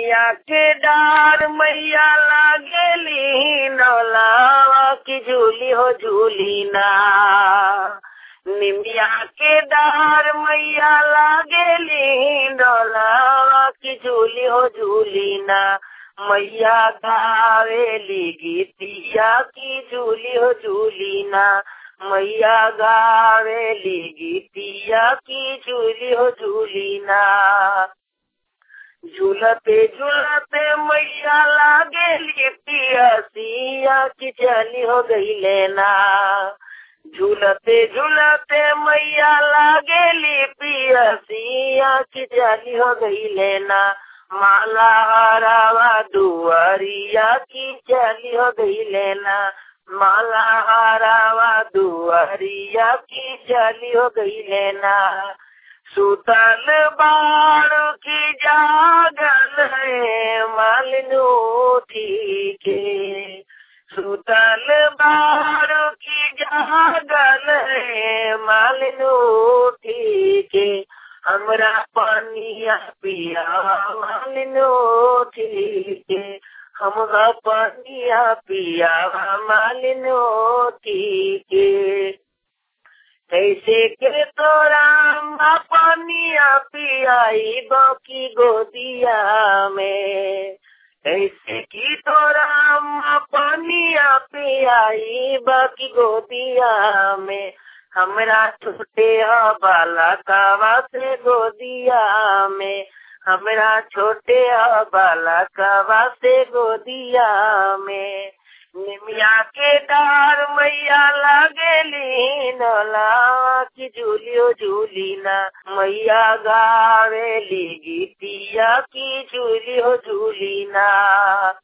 निमिया के डार मैया लागेली नौलावा की झूली हो झूली ना निमिया के डार मैया लागेली नौलावा की झूली हो झूली ना मैया गावेली गीतिया की झूली हो झूली ना मैया गावेली गीतिया की झूली हो झूली ना झूलते झूलते मैया लागेली पियसिया की चली हो गई लेना झूलते झूलते मैया लागेली पियसिया की चली हो गई लेना माला हरावा दुआरिया की चली हो गई लेना माला हरावा दुआरिया की चली हो गई लेना सुतल बाड़ की जागल है मालिनो ठीक सुतल बाड़ की जागल है मालिनो ठीक हमरा पानिया पिया मालिनो ठीक हमरा पानिया पिया मालिनो ठीक कैसे के तोरा पानिया पियाई बाकी गोदिया में कैसे की तोरा पानिया पियाई बाकी गोदिया में हमरा छोटे बाला कावा से गोदिया में हमरा छोटे बाला कावा से गोदिया में निमिया के डार मैया लागेली नला की झूलियो झूली ना मैया गावेली गीतिया की झूलियो झूली ना